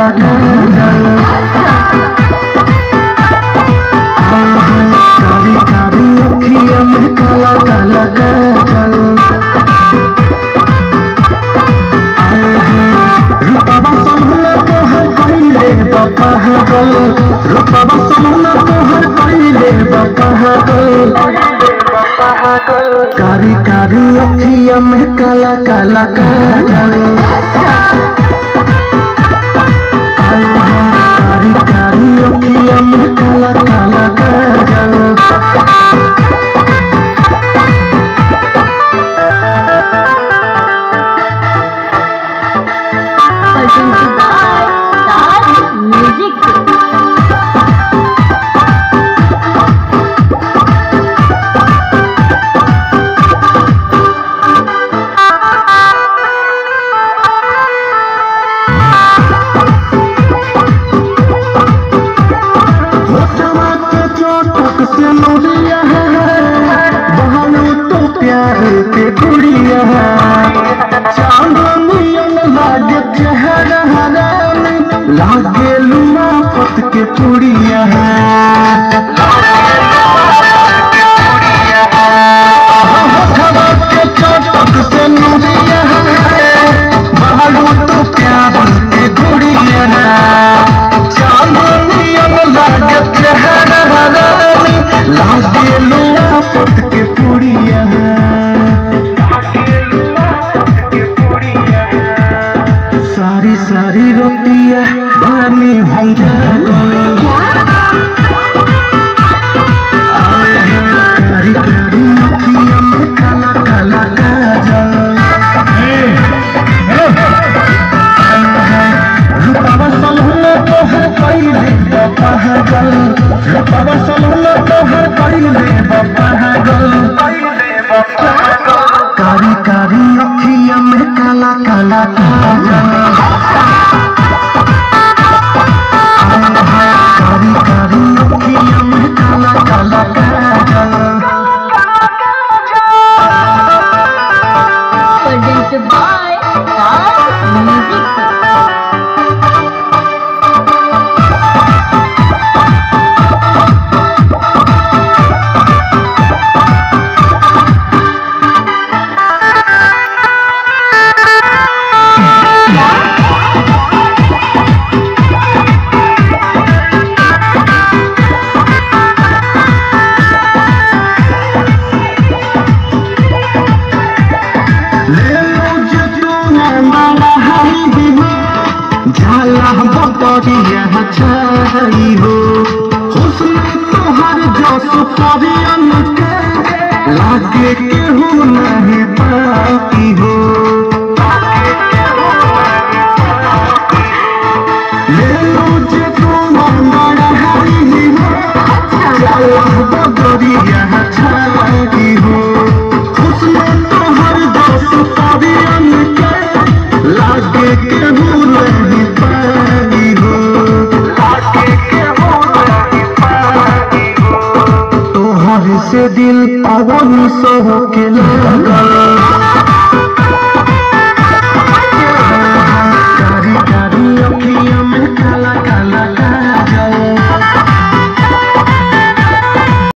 काला काजल कारी कारी अखिया में काला काला काजल रूपवा समूला तोहर कइले बापा हगल रूपवा समूला तोहर कइले बापा हगल कारी कारी अखिया में काला काला काजल कारी कारी अखिया में काला काला काजल presented by Star Music. होठवा के चोटक से मुड़िया है बहनू तो प्यार के गुड़िया है चांदनियन लागे चेहरा हरानी लागे लुआ पत के पुड़िया है होठवा के चोटक से मुड़िया है बहनू तो प्यार के गुड़िया है चांदनियन लागे चेहरा हरानी लागे लुआ पत के पुड़िया सारी सारी रोटिया बनी हम कारी कारी अखिया में काला काला काजल रूपवा सलहुना तोहर कइले बापा हगल रूपवा सलहुना तोहर कइले बापा हगल कारी कारी अखिया में काला काला काजल कारी कारी अखिया में काला काला काजल Presented by Star Music. ले लो जे तू माला हरी हो झाला बतरिया छाई हो हुस्न तोहर जस परियन के लागे केहू नहीं पाती हो ले लो जे तू माला हरी हो झाला बतरिया छाई हो हुस्न तोहर जस परियन के लागे केहू नहीं पाती हो तोहर से दिल पवन सह के ला